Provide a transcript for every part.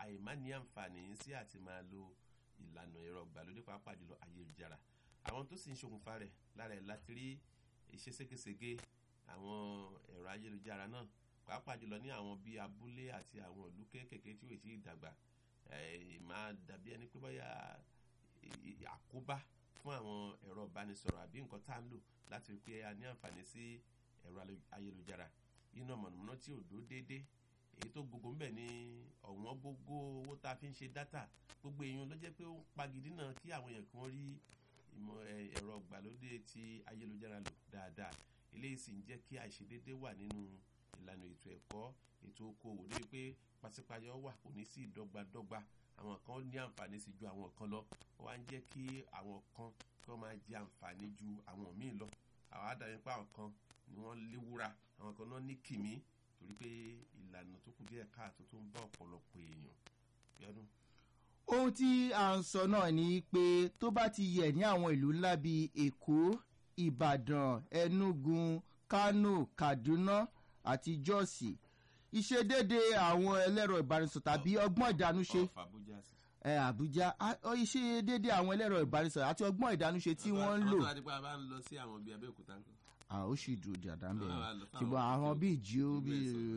àìmá ní àǹfààní sí àti máa lo ìlànà ẹ̀rọ ìgbàlódé pàápàá jùlọ ayélujára àwọn tó sì ń ṣokùnfà rẹ̀ lára ẹ̀ láti rí iṣẹ́ ségesège àwọn ẹ̀rọ ayélujára náà pàápàá jùlọ ní àwọn bíi abúlé àti àwọn ìlú kéékèèké tí ò tí ì dàgbà máa dàbí ẹni pé bóyá àkóbá fún àwọn ẹ̀rọ ìbánisọ̀rọ̀ àbí nǹkan tá à ń lò láti rí pé a ní àǹfààní sí ẹ̀rọ ayélujára iná mọ̀nàmọ́ná tí ò dó déédé èyí tó gbogbo ń bẹ̀ ní ọ̀wọ́n gógó owó tá a fi ń ṣe dátà gbogbo èèyàn ló jẹ́ pé ó ń pagidí náà kí àwọn èèyàn kí wọ́n rí ìmọ̀ ẹ̀rọ ìgbàlódé ti ayélujára lò dáadáa eléyìí sì ń jẹ́ kí àìṣedédé wà nínú ìlànà ètò ẹ̀kọ́ ètò okòwò lórí pé pàṣípàyọ wà kò ní sí ìdọ́gbadọ́gba àwọn kan ní àǹfààní sí ju àwọn kan lọ ó wá ń jẹ́ kí àwọn kan kí wọ́n máa jẹ àǹfààní ju àwọn míì lọ àwọn àdàbí pé àwọn kan ni wọ́n léwúra àwọn kan náà ní kìmí torí pé ìlànà tó kù díẹ̀ káàtó tó ń bá ọ̀pọ̀lọpọ̀ èèyàn yọdún. ohun tí à ń sọ náà ni pé tó bá ti yẹ ní àwọn ìlú ńlá bíi èkó ìbàdàn enugu kano kaduna àti jọ́ọ̀sì ìṣedédé àwọn ẹlẹ́rọ ìbánisọ̀rọ̀ tàbí ọgbọ́n ìdánúṣe ẹ àbújá ìṣedédé àwọn ẹlẹ́rọ ìbánisọ̀rọ̀ àti ọgbọ́n ìdánúṣe tí wọ́n ń lò. àwọn tó wá dípò àbá ń lọ sí àwọn bíi abẹ́òkúta nǹkan a ó sì dùn jàdá ń bẹ̀ ṣùgbọ́n àwọn bíi jí ó bí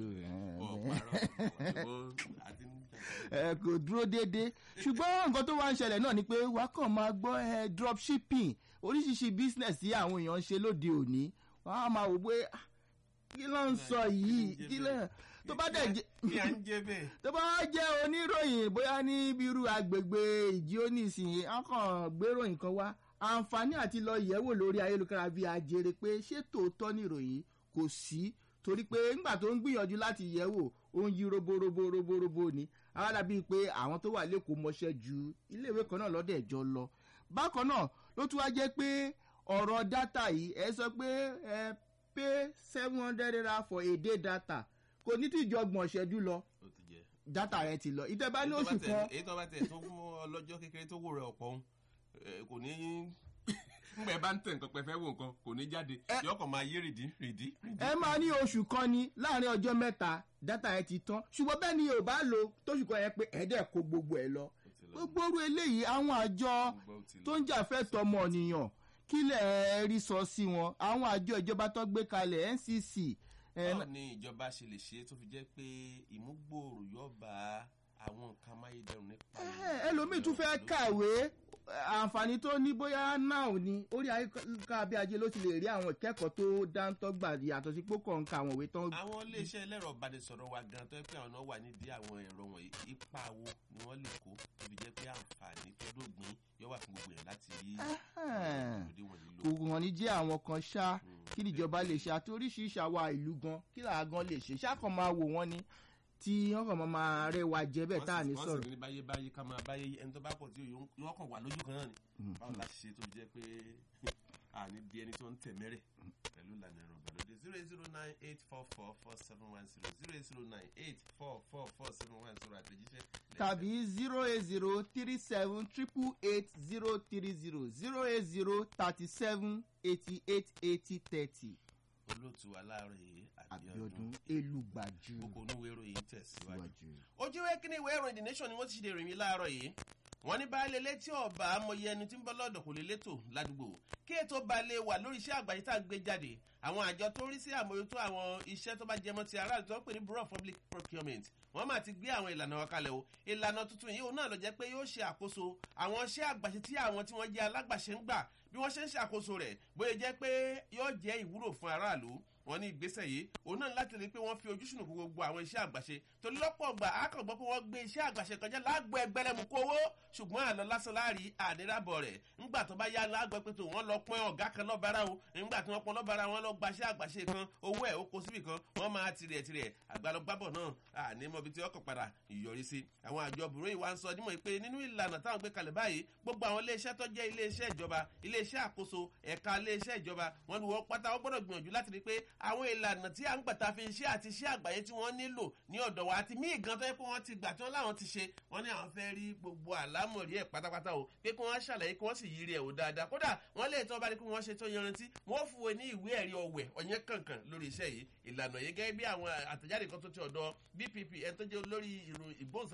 ẹ kò dúró déédéé ṣùgbọ́n nǹkan tó wá ń ṣẹlẹ̀ náà ni pé wàá kàn máa gbọ́ drop shipping oríṣiríṣi business tí àwọn èèyàn ń ṣe lóde òní wọ́n á máa wò pé kí ló ń sọ yìí kí ló tó bá dẹ̀ jẹ́ tó bá jẹ́ oníròyìn bóyá ní bírú agbègbè ìjí ó nísìnyí á kàn gbéròyìn kan wá àǹfààní àti lọ yẹ̀wò lórí ayélujára bíi ajere pé ṣé tòótọ́ nìròyìn kò sí torí pé ńgbà tó ń gbìyànjú láti yẹ̀wò ó ń yí roborobo roborobo ni aráàlá bíi pé àwọn tó wà lẹ́kọ̀ọ́ mọṣẹ́ ju iléèwé kan náà lọ́dẹ̀ jọ lọ bákan náà ló tún wá jẹ́ pé ọ̀rọ̀ dátà yìí ẹ sọ pé ẹ pay seven hundred naira for a day data kò ní tí ìjọgbọ̀n ṣẹ́jú lọ dátà rẹ ti lọ ìtẹ́bá ní oṣù kan. èyí tó bá tẹ̀ tó mú ọlọ́jọ́ kékeré tó wò rẹ̀ ọ̀pọ̀ kò ní ngbẹ bá ń tẹ nǹkan pẹfẹ wo nǹkan kò ní jáde yọ kàn máa yé rìdí rìdí. ẹ máa ní oṣù kan ni láàrin ọjọ́ mẹ́ta dátà ẹ ti tán ṣùgbọ́n bẹ́ẹ̀ ni yóò bá lo tóṣù kan yẹn pé ẹ̀ẹ́dẹ̀ kó gbogbo ẹ̀ lọ. gbogbo orú eléyìí àwọn àjọ tó ń jà fẹ́ tọmọ nìyàn kí lẹ̀ rí sọ sí wọn àwọn àjọ ìjọba tó gbé kalẹ̀ ncc. báwo ni ìjọba ṣe lè ṣe tó fi jẹ́ pé ìmúgbòòrò yóò bá àwọn nǹkan amáyédẹrùn nípa. ẹlòmíì tún fẹ́ kàwé àǹfààní tó ní bóyá náà ni orí ayélujára bí ajé ló ti lè rí àwọn ìkẹ́kọ̀ọ́ tó dáńtọ́ gbà yàtọ̀ sí pé kàn ń ka àwọn ìwé tán. àwọn iléeṣẹ́ ẹlẹ́rọ ìbánisọ̀rọ̀ wa gan tó yẹ pé àwọn náà wà nídìí àwọn ẹ̀rọ wọ̀nyí ipa wo ni wọ́n lè kó tó fi jẹ́ pé àǹfààní tó dógbìn yóò wà fún gbogbo yẹn láti rí kò hàn ní jẹ́ àwọn kan ṣá kí níjọba lè ṣe àti oríṣiríṣi àwa ìlú gan kí làá gan lè ṣe ṣá kan máa wò wọ́n ni tí wọn kàn máa rẹwà jẹ bẹẹ tá à ní sọrọ. wọ́n sì ní báyé báyé ká máa báyé ẹni tó bá pọ̀ tí yóò kàn wà lójú kan náà ni báwo la ṣe tó jẹ́ pé àní di ẹni tó ń tẹ̀ mẹ́rẹ̀ pẹ̀lú ìlànà ẹ̀rọ ìgbàlódé zero eight zero nine eight four four four seven one zero zero eight zero nine eight four four four seven one zero àtẹ̀jíṣẹ́. tàbí zero eight zero three seven triple eight zero three zero zero eight zero thirty seven eighty eight eighty thirty olóòtú aláàárọ̀ yìí abiodun elugbaju gbogbo oníwèé ìròyìn tẹ̀síwájú. ojú ìwé kíní ìwé ìròyìn the nation ni wọ́n ti ṣe ìròyìn láàárọ̀ yìí wọ́n ní baálé létí ọ̀bà amòye ẹni tí ń bọ́ lọ́dọ̀ kò lè létò ládùúgbò kí ètò balẹ̀ wà lórí iṣẹ́ àgbáyé tá à ń gbé jáde àwọn àjọ tó ń rí sí àmójútó àwọn iṣẹ́ tó bá jẹmọ́ ti aráàlú tó ń pè ní bureau of public procurement wọ́n máa ti gbé àwọn ìlànà wọn kalẹ̀ o ìlànà tuntun yìí òun náà lọ jẹ́ pé yóò ṣe àkóso àwọn iṣẹ́ àgbàṣe tí àwọn tí wọ́n jẹ́ alágbàṣe ń gbà bí wọ́n ṣe ń ṣàkóso rẹ̀ bóyá jẹ́ pé yóò jẹ́ ìwúrò fún aráàlú wọn ní ìgbésẹ̀ yìí òun náà láti rí i pé wọ́n fi ojúṣùnù kó gbogbo àwọn iṣẹ́ àgbàṣe torí lọ́pọ̀ ọgbà àkàngbọ́ pé wọ́n gbé iṣẹ́ àgbàṣe kan jẹ́ lágbo ẹgbẹ́rẹ́mú kówó ṣùgbọ́n àlọ́ lásán láàrí àdíràbọ̀ rẹ̀ ńgbà tó bá yá lágbọ́ pé tó wọ́n lọ pọ́n ọ̀gá kan lọ́bàrà o ńgbà tí wọ́n pọ́n lọ́bàrà wọn lọ gbaṣẹ́ àgbàṣe kan owó ẹ̀ ó kó síbì kan wọ́n máa tirẹ̀ tirẹ̀ àgbàlọ́gbàbọ̀ náà àní mọ̀bi tí ọkọ̀ padà ìyọrí sí àwọn àjọ bùrọ̀ ìwà ń sọ dímọ̀ pé nínú ìlànà táwọn gbé kalẹ̀ báyìí gbogbo àwọn iléeṣẹ́ tó jẹ́ iléeṣẹ́ ìjọba iléeṣẹ́ àkóso ẹ̀ka iléeṣẹ́ ìjọba wọn ni wọ́n pátá wọ́n gbọ́dọ̀ gbìyànjú láti rí pé àwọn ìlànà tí à ń gbàtà fi iṣẹ́ àti iṣẹ́ àgbáyé tí wọ́n nílò ní ọ̀dọ̀ wa àti míì gan tó yẹ pé wọ́n ti gbà tí wọ́n láwọn ti ṣe wọ́n ní àwọn fẹ́ rí gbogbo àlámọ̀rí ẹ̀ pátápátá o pé kí wọ́n ṣàlàyé kí wọ́n sì yiri ẹ̀ o dáadáa kódà wọ́n lè tọ́ bá rí kí wọ́n ṣe tó yanrantí wọ́n fún wọn ní ìwé ẹ̀rí ọ̀wẹ̀ ọ̀yẹ́ kankan lórí iṣẹ́ yìí ìlànà yìí gẹ́gẹ́ bí àwọn àtẹ̀jáde kan tó ti ọ̀dọ̀ bpp ẹ̀ tó jẹ́ olórí ìgbóhùnsá